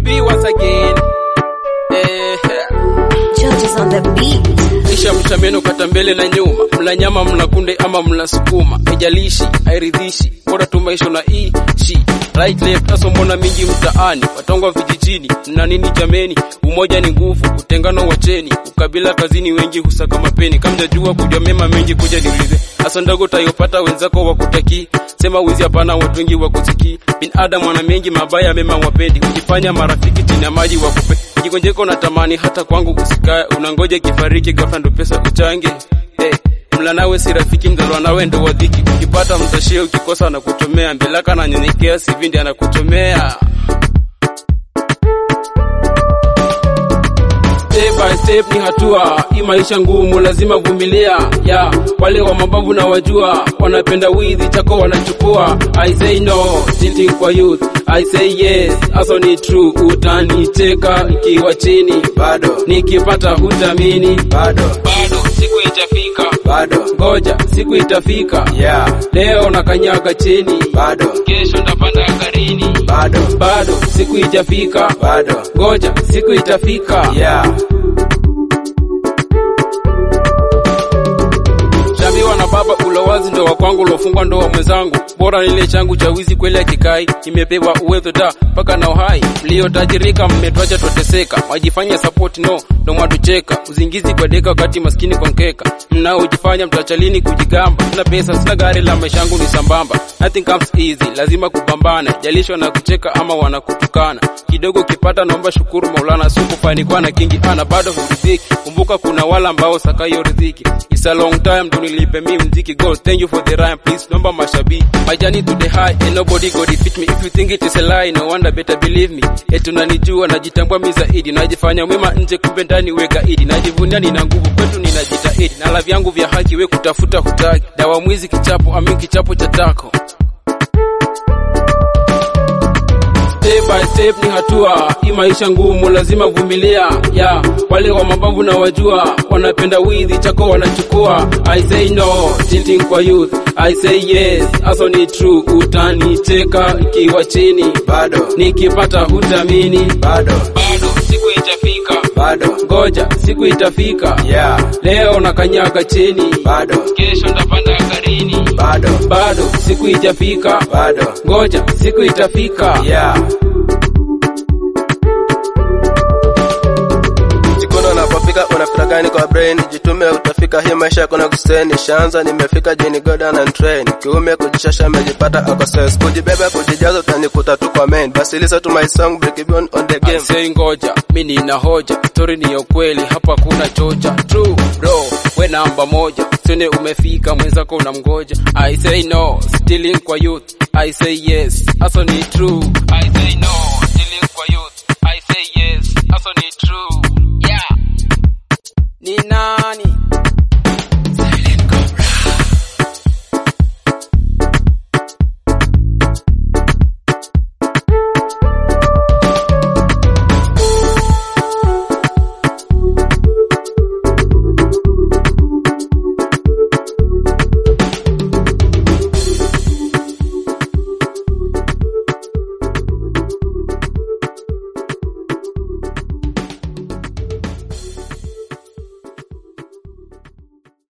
B once again. Eh, George is on the beat. kisha mshameno kata mbele na nyuma, mla nyama mla kunde ama mla sukuma, haijalishi hairidhishi, bora tu maisha na ishi right left. Aso mbona mingi mtaani, watongwa vijijini, mna nini jameni? Umoja ni nguvu, utengano wacheni, ukabila kazini, wengi husaka mapeni. Kamjajua kujua mema mengi, kuja niulize hasa ndogo tayopata wenzako wakutaki sema wizi hapana, watu wengi wakusiki. Binadamu wana mengi mabaya, mema wapendi, ukifanya marafiki chini ya maji wakupe jikonjeko na tamani hata kwangu usikae, unangoja kifariki ghafla ndo pesa uchange. Hey, mla nawe si rafiki, mzalwa nawe ndo wadhiki. Ukipata mtashie, ukikosa na kuchomea, mbelaka na nyenyekea, sivindi anakuchomea. Step by step ni hatua, hii maisha ngumu, lazima vumilia. Ya wale wa mababu na wajua, wanapenda wizi chako wanachukua. I say no, cheating kwa youth. I say yes, aso ni true. Utanicheka ikiwa chini, bado nikipata hutamini. bado Bado siku itafika, bado ngoja siku itafika. yeah Leo nakanyaga chini, bado kesho ndapanda garini. bado Bado siku itafika, bado ngoja siku itafika. yeah Shabiwa na baba ulowazi ndo wa kwangu ulofungwa ndo wa mwenzangu bora nile changu cha wizi kweli akikai imepewa uwezo da mpaka na uhai mliotajirika mmetwacha twateseka wajifanya support no ndo mwatucheka uzingizi kwa deka wakati maskini kwa mkeka mnaojifanya mtachalini kujigamba sina pesa sina gari la maisha yangu ni sambamba nothing comes easy lazima kupambana jalishwa na kucheka ama wanakutukana kidogo kipata naomba shukuru maulana si kufanikiwa na kingi ana bado huridhiki kumbuka kuna wala ambao sakayo riziki It's a long time ndo nilipe mi mziki God thank you for the rhyme please nomba mashabi my journey to the high and nobody go defeat me if you think it is a lie no wonder better believe me eti unanijua najitambua mi zaidi najifanya mwema nje kumbe ndani we gaidi najivunia nina nguvu kwetu ninajitahidi na la vyangu vya haki we kutafuta hutaki dawa mwizi kichapo ami kichapo cha tako Step by step ni hatua, hii maisha ngumu, lazima vumilia. Ya wale wa mababu na wajua, wanapenda wizi chako wanachukua. I say no, cheating kwa youth. I say yes, aso ni true. Utanicheka ikiwa chini, bado nikipata hutamini. bado Bado siku itafika, bado ngoja siku itafika. yeah Leo nakanyaga chini, bado kesho ndapanda garini. bado Bado siku itafika, bado ngoja siku itafika. yeah jikono unapofika unafika gani kwa brain jitume utafika hii maisha yako na kuseni shanza nimefika jini goda na train kiume kujishasha amejipata ako sense kujibeba kujijaza utanikuta tu kwa main basi listen to my song break it on the game Say ngoja, mi nina hoja, story ni ya kweli, hapa kuna chocha. True bro, we namba moja, sene umefika, mwenzako unamgoja. I say no, stealing kwa youth. I say yes, aso ni true. I say no, stealing kwa youth. I say yes, aso ni true.